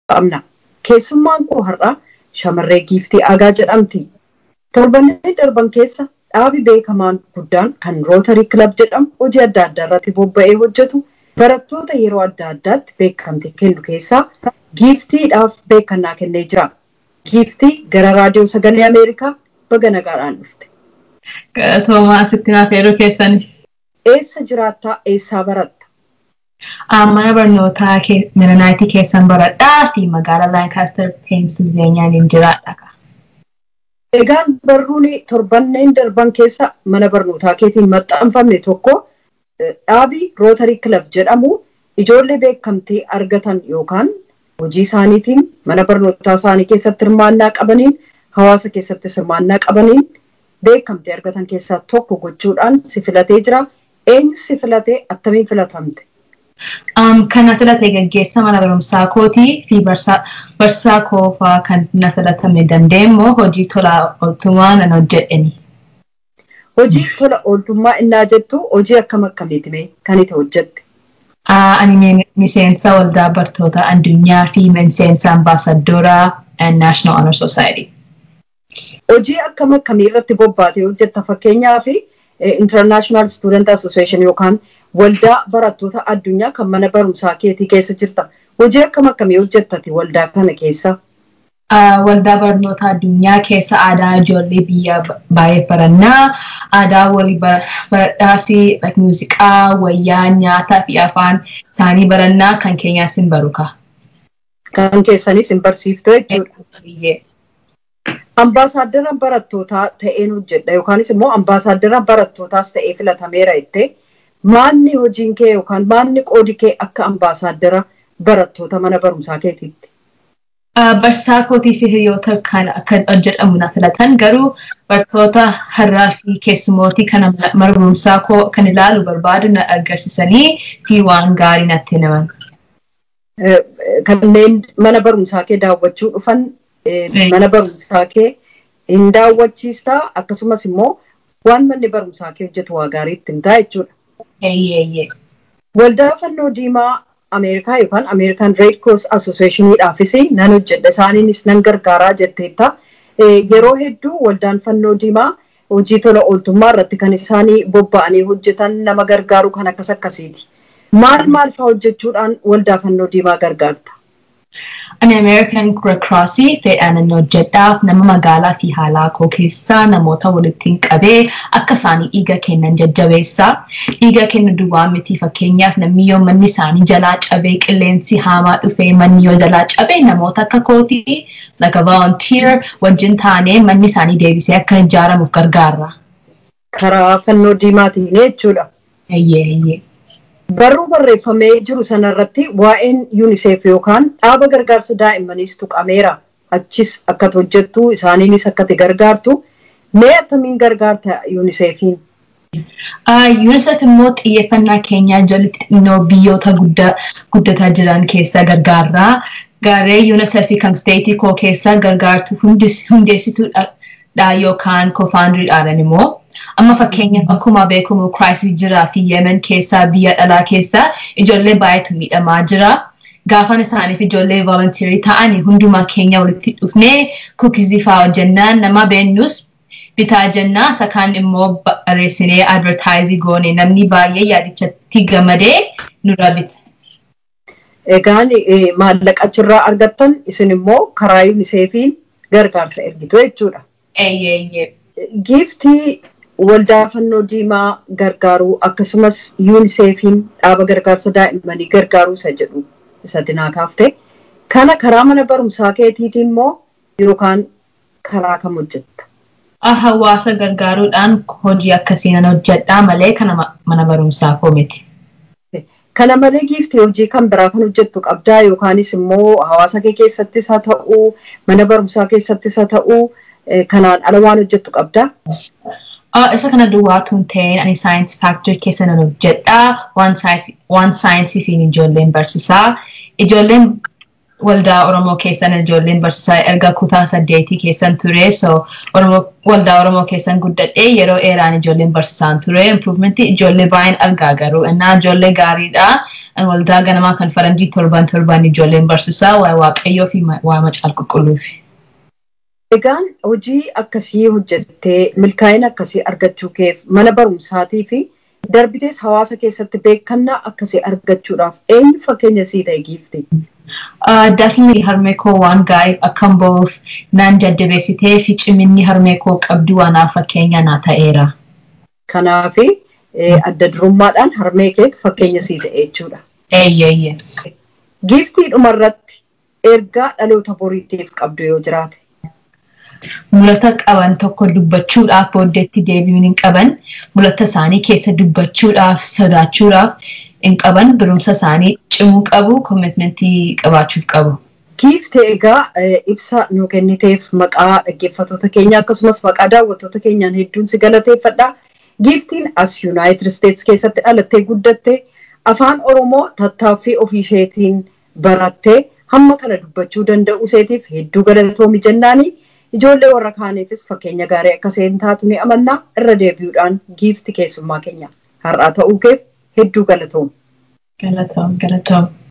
qabna. Keessummaan koo har'a shamarree giiftii agaa jedhamti. Torbanneen darban keessa dhaabi beekamaan guddaan kan rootarii kilab jedhamu hojii adda addaa irratti bobba'ee hojjetu barattoota yeroo adda addaatti beekamtii kennu keessaa giiftiidhaaf beekannaa kennee jira. Giiftii gara raadiyoo sagalee Ameerikaa baga nagaadhaan dhufte. Galatoomaa asitti naaf yeroo keessaniif. Eessa jiraattaa eessaa baratta? Mana barnootaa Miranaayitii keessan baradhaa fi magaalaa Laankaastar Peensilveeniyaan hin jiraadha. Egaan barruun torbanneen darban keessa mana barnootaa keetiin maxxanfamne tokko dhaabii rootarii kilab jedhamu ijoollee beekamtii argatan yookaan hojii isaaniitiin mana barnootaa isaanii keessatti hirmaannaa qabaniin hawaasa keessatti hirmaannaa qabaniin beekamtii argatan keessaa tokko gochuudhaan si filatee jira. Eenyu si filatee attamiin filatamte? Kan na filate gaggeessa mana barumsaa kootii fi barsaa koofaa kan na filatame dandeenyoo hojii tola ooltummaa nan hojjedheni. Hojii tola ooltummaa innaa jettu hojii akkam akkamiiti mee kan itti hojjette? Ani miseensa waldaa bartoota addunyaa fi miseensa ambaasadooraa National Honor Society. Hojii akkam akkamii irratti bobbaatee hojjetta fakkeenyaa fi International Student Association yookaan waldaa barattoota addunyaa kan mana barumsaa keetii keessa jirta. Hojii akkam akkamii hojjettati waldaa kana keessa? Waldaa barnoota addunyaa keessa aadaa ijoollee biyya baay'ee barannaa, aadaa walii baradhaa fi muuziqaa, wayyaa, nyaataa fi afaan isaanii barannaa kan keenyaas hin baruka. Kan keessanis hin barsiiftu jechuudha. Ambaasaaddara barattootaa ta'een hojjedha yookaanis immoo ambaasaaddara barattootaas ta'ee filatameera jettee maanni hojiin kee yookaan maanni qoodi kee akka ambaasaaddara barattoota mana barumsaa keetiitti? Barsaa kootii fi hiriyoota kan akka hojjedhamu na filatan garuu barattoota har'aa fi keessumootii kan mana barumsaa koo kan ilaalu barbaadu na agarsiisanii fi waan gaarii natti himan. Kanneen mana barumsaa kee daawwachuu dhufan mana barumsaa kee hin daawwachiistaa akkasumas immoo waan manni barumsaa kee hojjetu waa gaarii itti himtaa jechuudha. Waldaa fannoo diimaa Ameerikaa yookaan Ameerikaan Red Cross Associationiidhaafis nan hojjedha isaaniinis nan gargaaraa jetteetta. Yeroo hedduu waldaan fannoo diimaa hojii tola ooltummaa irratti kan isaanii bobba'anii hojjetan nama gargaaru kan akkas akkasiiti. Maal maal fa'aa hojjechuudhaan waldaa fannoo diimaa gargaarta? Ani American Red Crossii fedhaan hojjedhaaf nama magaalaa fi haalaa koo keessaa namoota walitti qabee akka isaanii dhiiga kennan jajjabeessaa. Dhiiga kennu duwwaa miti fakkeenyaaf namni yoo manni isaanii jalaa cabee qilleensi hamaa dhufee manni yoo jalaa cabee namoota akka kootii like a volunteer wajjin taanee manni isaanii deebisee akka ijaaramuuf gargaarra. Karaa fannoo diimaatiin jechuudha. Eeyyee eeyyee. Barruu barreeffamee jiru sanarratti waa'een UNICEF yookaan dhaaba gargaarsa daa'immaniis tuqameera. Achis akka hojjettu isaaniinis akka gargaartu. Mee attamiin gargaarta UNICEFiin? UNICEF immoo xiyyeeffannaa keenyaa ijoollee xixinnoo biyyoota guddataa jiran keessa gargaarraa. Garee UNICEF kan steetii koo keessa gargaartu hundeessituudha yookaan koofaandiriidhaan immoo amma fakkeenyaaf akkuma beekamu kiraayisii jiraa fi yemen keessaa biyya dhalaa keessaa ijoollee baay'eetu miidhamaa jira. Gaafan isaaniif ijoollee volunteerii ta'anii hundumaa keenya walitti dhufnee kuukizii fa'aa hojjennaan nama beennus bitaa jennaa sakaan immoo barreessinee advertaayizii goone namni baay'ee yaadichatti gammadee nurra bita. Egaan maallaqa achirraa argattan isin immoo karaa yuuniseefiin gargaarsa ergitu jechuudha. Eeyyee. Giiftii waldaa fannoo diimaa gargaaruu akkasumas yuuniseefiin dhaaba gargaarsa daa'immanii gargaaruu isa jedhu isa dinaa kaafte. Kana karaa mana barumsaa keetiitiin immoo yookaan karaa kam hojjetta? Hawaasa gargaaruudhaan hojii akkasii nan hojjedhaa malee kana mana barumsaa koo miti. Kana malee giiftii hojii kan biraa kan hojjettu qabdaa yookaanis immoo hawaasa kee keessattis haa ta'uu mana barumsaa keessattis haa ta'uu kanaan ala waan hojjettu qabdaa? Isa kana duwwaatu hin ta'in ani saayinsii faaktorii keessa nan hojjedhaa waan saayinsii fi ijoolleen barsiisaa. Ijoolleen waldaa Oromoo keessan ijoolleen barsiisaa erga kutaa saddeetii keessan ture so waldaa Oromoo keessan guddadhee yeroo dheeraan ijoolleen barsiisaan ture improvementii ijoollee baay'een argaa garuu innaa ijoollee gaariidha waldaa ganamaa kan faranjii torban torban ijoolleen barsiisaa waa'ee waaqayyoo fi waa'ee macaal qulqulluufi. Egaan hojii akkasii hojjettee milkaa'ina akkasii argachuu keef mana barumsaatii fi darbitees hawaasa keessatti beekannaa akkasii argachuudhaaf eenyu fakkeenya sii ta'e giifte? Daafni harmee koo waan gaarii akkan ba'uuf naan jajjabeessitee fi ciminni harmee koo qabdu waanaaf fakkeenya naa ta'eera. Kanaaf adda durummaadhaan harmee keetu fakkeenya sii ta'e jechuudha. Eeyyee. Giiftii dhumarratti ergaa dhaloota boriitiif qabdu yoo jiraate. mulata qaban tokko dubbachuudhaaf booddeetti deebi'uun hin qaban mulata isaanii keessa dubbachuudhaaf sodaachuudhaaf hin qaban barumsa isaanii cimuu qabu koomitmentii qabaachuuf qabu. Giifte egaa ibsa nu kenniteef maqaa dhaggeeffattoota keenya akkasumas maqaa daawwattoota keenyaan hedduun si galateeffadha. Giiftiin as Yuunaayitid Isteets keessatti dhalattee guddatte afaan Oromoo tattaaffii ofii isheetiin barattee hamma kana dubbachuu danda'u iseetiif hedduu galatoomi jennaanii. ijoollee warra kaaniifis fakkeenya gaarii akka isheen taatu ni amanna irra deebi'uudhaan giifti keessummaa keenya har'aa ta'uu keef hedduu galatoom. Galatoom galatoom.